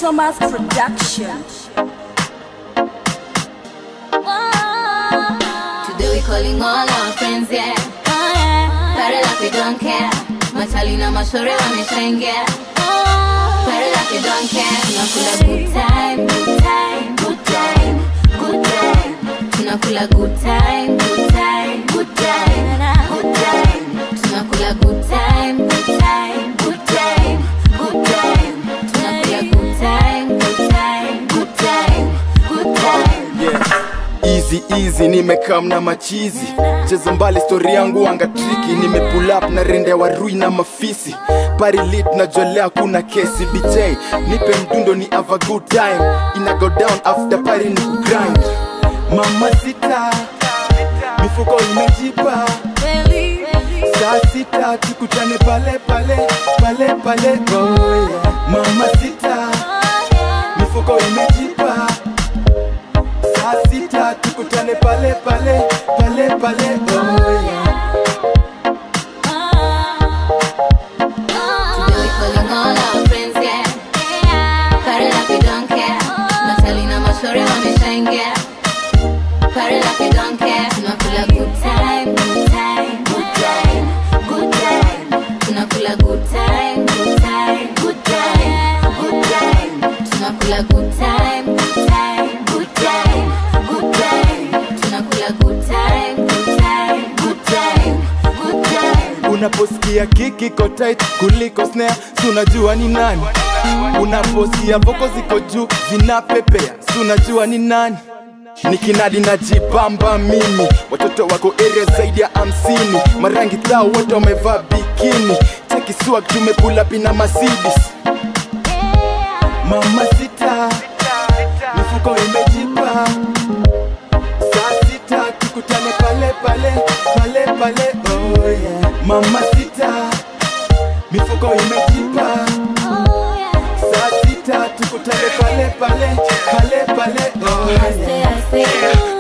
Thomas Production. Today we calling all our friends, yeah. Party like we don't care. Machali na mashore wameshaingia. Party like we don't care. Tunakula good time, good time, good time, good time. Tunakula good time, good time, good time, good time. Tunakula good time, good time, good time, good time. Tunakula good time, good time, good time, good time. yeah. Easy easy nimekam na machizi cheza mbali stori yangu anga triki nimepull up na rende wa rui na mafisi pari lit na jolea kuna kesi bj nipe mdundo ni have a good time ina go down after pari ni grind mama sita mifuko imejipa saa sita tukutane pale pale pale pale oh yeah. mama sita mifuko imejipa saa sita tukutane pale pale pale pale oh yeah. Today we calling all our friends, yeah. Party like we don't care. Natalie na mashore wameshaingia. Party like we don't care. Tunakula good time, good time, good time, good time. Tunakula good time, good time, good time, good time. Tunakula good time, good time, good time, good time. Tunakula good time, good time, good time, good time. unaposikia kiki iko tight kuliko snare si unajua ni nani unaposikia voko ziko juu zinapepea si unajua ni nani nikinadi na jibamba mimi watoto wako area zaidi ya hamsini marangi thao wote wamevaa bikini chekiswag tumepula pina masidis mama sita mifuko imejipa saa sita tukutane pale pale pale pale oh yeah. mama sita mifuko imejipa saa sita tukutane pale pale pale pale oh yeah. I say, I say,